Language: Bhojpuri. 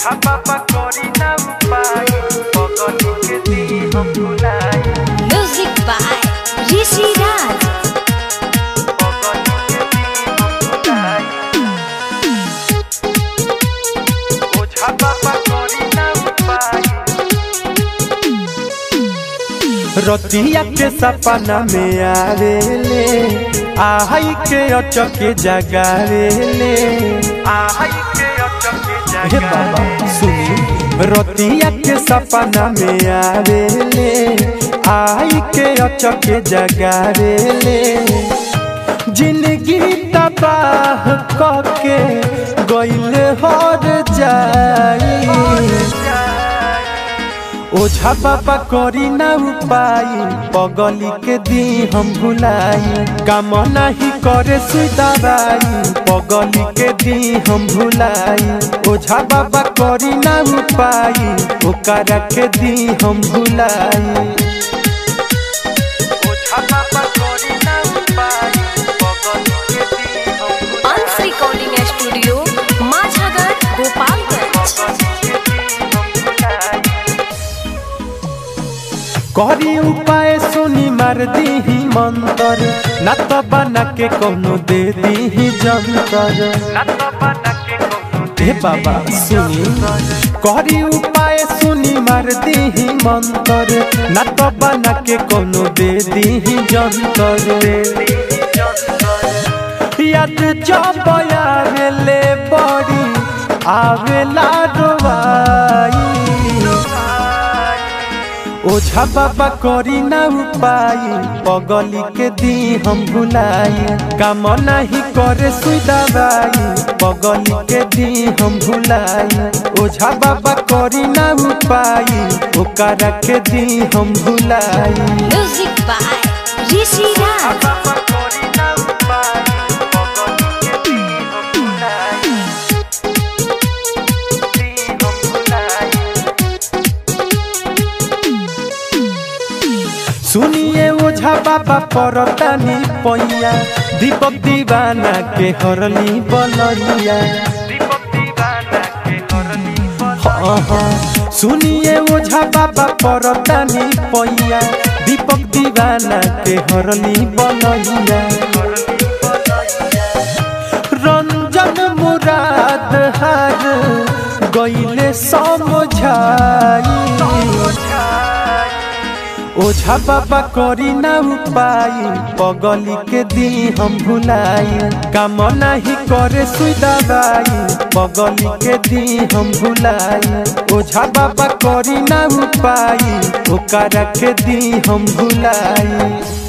ओझा बाबा करी ना उपाय पगली के दी हम भुलाई Music by Rishi Raj. पगली के दी हम भुलाई ओझा बाबा करी ना उपाय रतिया के सपना में आवेले आई के अचके जगावेले आई के अचके हे बाबा सुनी रतिया के सपना में आवेले आई के अचके जगावेले जिंदगी तबाह कके गइल हर जाई ओझा बाबा करी ना उपाय पगली के दी हम भुलाई काम नहीं करे सुई दवाई पगली के दी हम भुलाई ओझा बाबा करी ना उपाय ओकरा के दी हम भुलाई ओझा बाबा करी ना उपाय पगली के दी हम भुलाई Ans Recording Studio, Majhagar, Gopalganj. पगली के दी हम भुलाई करी उपाय सुनी मार दी मंतर ना तो बना के कोनो दे दी जंतर ना तो बना के कोनो हे बाबा सुनी करी उपाय सुनी मार दी मंतर ना तो बना के कोनो दे दी जंतर याद जब आवेले बड़ी आवेला रोवाई ओझा बाबा करी ना उपाय पगली के दी हम भुलाई काम नहीं करे सुई दवाई पगली के दी हम भुलाई ओझा बाबा करी ना उपाय ओकरा के दी हम भुलाई Music by Rishi Raj. बाबा करी ना उपाय पगली के दी हम भुलाई दी हम भुलाई सुनिए ओझा बाबा परतानी पैया दीपक दीवाना के हरली बनैया दीपक दीवाना के हरनी हाँ हाँ सुनिए ओझा बाबा परतानी पैया दीपक दीवाना के हरली बनैया रंजन मुराद हार गईले समझाई ओझा बाबा करी ना उपाय पगली के दी हम भुलाई काम नहीं करे सुई दवाई पगली के दी हम भुलाई ओझा बाबा करी ना उपाय ओकरा के दी हम भुलाई